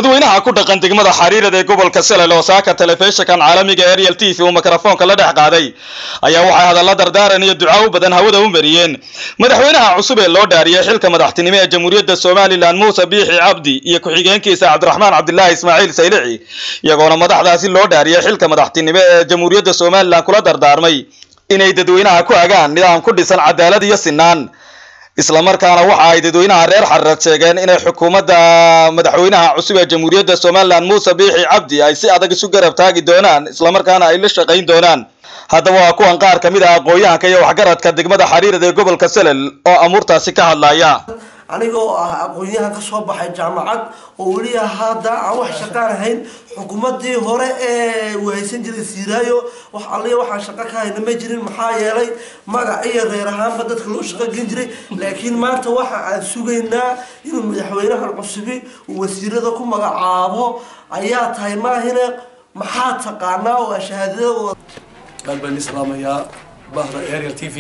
dadweynaha ku dhaqan degmada xariirad ee gobolka selel oo saaka telefishinkan caalamiga ariel t v uu mikrofoonka la dhex qaaday ayaa waxay hadalla dardaaran iyo ducaa u badan hawada u mariyeen madaxweynaha cusub ee loo dhaariyey xilka madaxtinimo ee jamhuuriyadda somalilan muuse biixi cabdi iyo ku-xigeenkiisa cabdiraxmaan cabdilaahi ismaaciil saylici iyagoona madaxdaasi loo dhaariyey xilka madaxtinimo ee jamhuuriyadda somalilan kula dardaarmay inay dadweynaha ku agaan nidaam ku dhisan cadaalad iyo sinaan islamarkaana waxa ay dadweynaha reer xariirad sheegeen inay xukuumadda madaxweynaha cusub ee jamhuuriyadda somalilan muuse biixi cabdi ay si adag isu garab taagi doonaan islamarkaana ay la shaqayn doonaan haddaba waa kuwan qaar ka mid ah aqoon-yahanka iyo waxgaradka degmada xariirad ee gobolka selel oo amuurtaasi ka hadlaya aniga oo ah aqoon-yahan kasoo baxay jaamacad oo weli hadda aan wax shaqaan ahayn xukuumadii hore ee wahaysan jiray siiraayo wax alliya waxaan shaqo ka hayna ma jirin maxaa yeelay magac iyo reer ahaanba dadka loo shaqo gen jiray laakiin maanta waxa aan sugaynaa inuu madaxweynahan cusubi uu wasiirada ku magacaabo ayaa tahay maahine maxaa taqaanaa oo shahaadadooda aad baan islaamayaa bahda ariel t v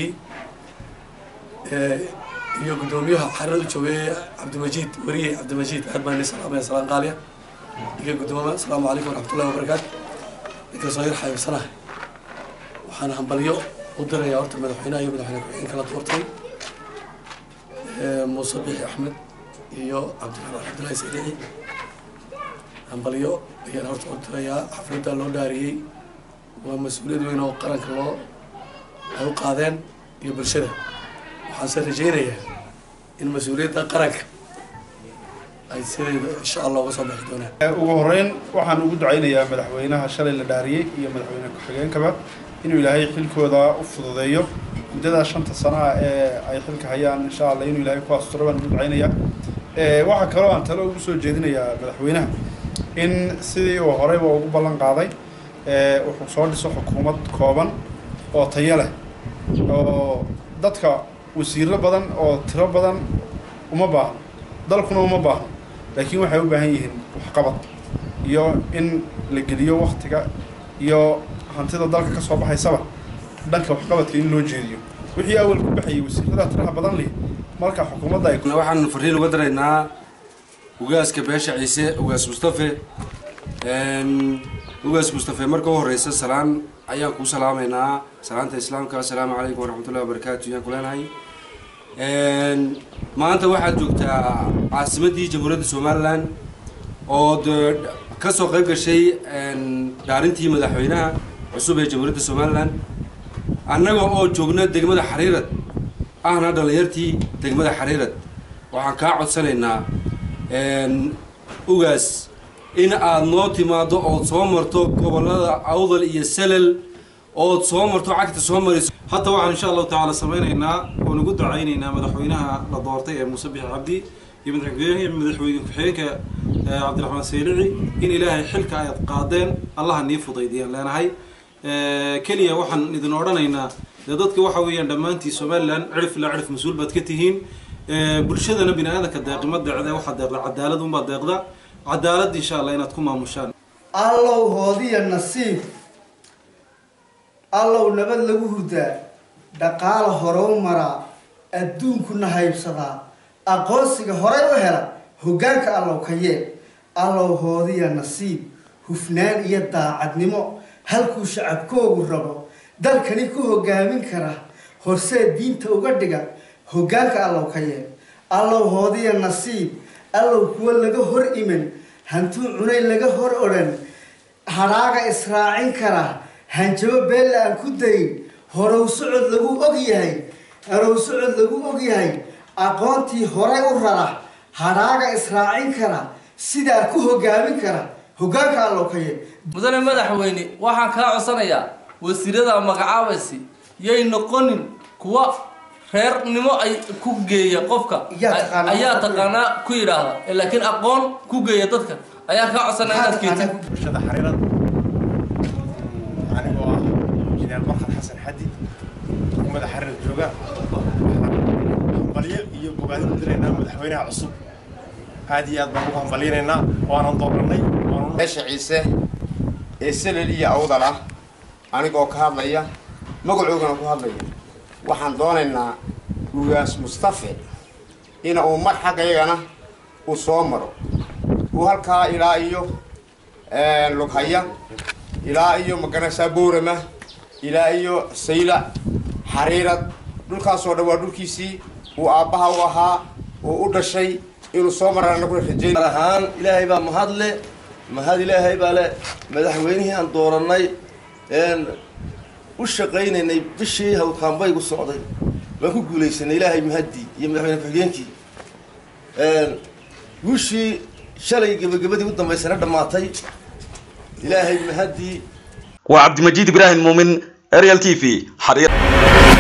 iyo guddoomiyaha xarirada joogeeye cabdimajiid weriye cabdimajiid aad baan islaamaya salaan qaaliya iyo guddooma asalaamu calaykum waraxmatullahi wabarakaatu inkastoo yar xaybsanahay waxaan hambalyo u dirayaa horta madaxweynaha iyo madaxweyne ku-xigeenka la doortay muuse bixi axmed iyo cabdiraxmaan cabdillahi saydici hambalyo ayaan horta u dirayaa xafladda loo dhaariyey waa mas-uuliyad weyn oo qaranka loo ay u qaadeen iyo bulshada waxaanse rajeynayaa in mas-uuliyadda qaranka ay sideeda insha allah uga soo bixi doonaan ugu horeyn waxaan ugu ducaynayaa madaxweynaha shalay la dhaariyey iyo madaxweyne ku-xigeenkaba inuu ilaahay xilkooda u fududeeyo muddadaa shanta sano ah ee ay xilka hayaan insha allah inuu ilaahay ku asturo baan ugu ducaynayaa waxaa kaloo aan talo ugu soo jeedinayaa madaxweynaha in sidii uu horeyba ugu ballan qaaday wuxuu soo dhiso xukuumad kooban oo tayo leh oo dadka wasiiro badan oo tiro badan uma baahno dalkuna uma baahno laakiin waxay u baahan yihiin waxqabad iyo in la geliyo waktiga iyo hantida dalka ka soo baxaysaba dhanka waxqabadka in loo jeediyo wixii awal ku baxayay wasiirada tiraha badan leh marka xukuumadda ay waxaan fariin uga daraynaa ugaaska beesha ciise ugaas mustafe ugaas mustafe marka u horeysa salaan ayaan kuu salaamaynaa salaanta islaamka assalaamu calaykum waraxmatullahi wabarakaatu ayaan ku leenahay maanta waxaad joogtaa caasimaddii jamhuuriyadda somalilan oo de kasoo qayb gashay dhaarintii madaxweynaha cusub ee jamhuuriyadda somalilan annaga oo joogna degmada xariirad ahna dhalinyartii degmada xariirad waxaan kaa codsanaynaa ugaas in aada noo timaado ood soo marto gobolada awdal iyo selel ood soo marto cagta soo mariso hadda waxaan insha allahu tacaala samaynaynaa oon ugu ducaynaynaa madaxweynaha la doortay ee muuse bixi cabdi iyo madaxweyne ku-xigeenka cabdiraxmaan saylici in ilaahay xilka aad qaadeen allaha nii fudaydiyaan leenahay keliya waxaan idin odhanaynaa dee dadka waxa weeyaan dhammaantii somalilan cirif ilaa cirif mas-uul baad ka tihiin bulshadana bini aadanka deeqima deecda waxaa deeqda cadaalad unbaa deeqda cadaalad insha allah inaad ku maamushaan allow hoodiya nasiib allow nabad lagu hurdaa dhaqaala horow maraa adduunkuna haybsadaa aqoonsiga horay u hela hoggaanka allow ka yeel allow hoodiya nasiib hufnaan iyo daacadnimo halkuu shacabkoogu rabo dalkani ku hoggaamin kara horsee diinta uga dhiga hoggaanka allow ka yeel allow hoodiya nasiib allow kuwa laga hor iman hantuu cunay laga hor odhan hadhaaga israacin kara hanjabo beella aan ku dayin horow socod lagu og yahay horow socod lagu og yahay aqoontii horay u rara hadhaaga israacin kara sidaa ku hoggaamin kara hoggaanka allow ka yeel mudane madaxweyne waxaan kaa codsanayaa wasiirada magacaabaysi yay noqonin kuwa reernimo ay ku geeya qofka ayaa taqaanaa ku yidhaahda laakiin aqoon ku geeya dadka ayaa kaa codsanaya inaad keetid bulshada xariirad anigoo ah injineer barkad xasan xadi xukuumadda xariirad jooga waxaan hambalyo iyo bogaadin u diraynaa madaxweynaha cusub aad iyo aad baan ugu hambalyanaynaa waanan dooranay beesha ciise ee selel iyo awdal ah anigoo ka hadlaya magacoogana ku hadlaya waxaan doonaynaa ugaas mustafe ina uu mar xaggayagana uu soo maro uu halkaa ilaa iyo lughaya ilaa iyo maganaysaa boorama ilaa iyo saylac xariirad dhulkaasoo dhan waa dhulkiisii uu aabbaha u ahaa uu u dhashay inuu soo maraan anaguna rajeyn ahaan ilaahay baa mahadle mahad ilaahay baa le madaxweynihii aan doorannay een u shaqaynaynay bishii hawkaanbaygu socday waan ku guulaysanay ilaahay mahaddii iyo madaxweyne ku-xigeenkii guushii shalay gebagabadii u dambaysana dhammaatay ilaahay mahaddii waa cabdimajiid ibraahim muumin ariel t v xariir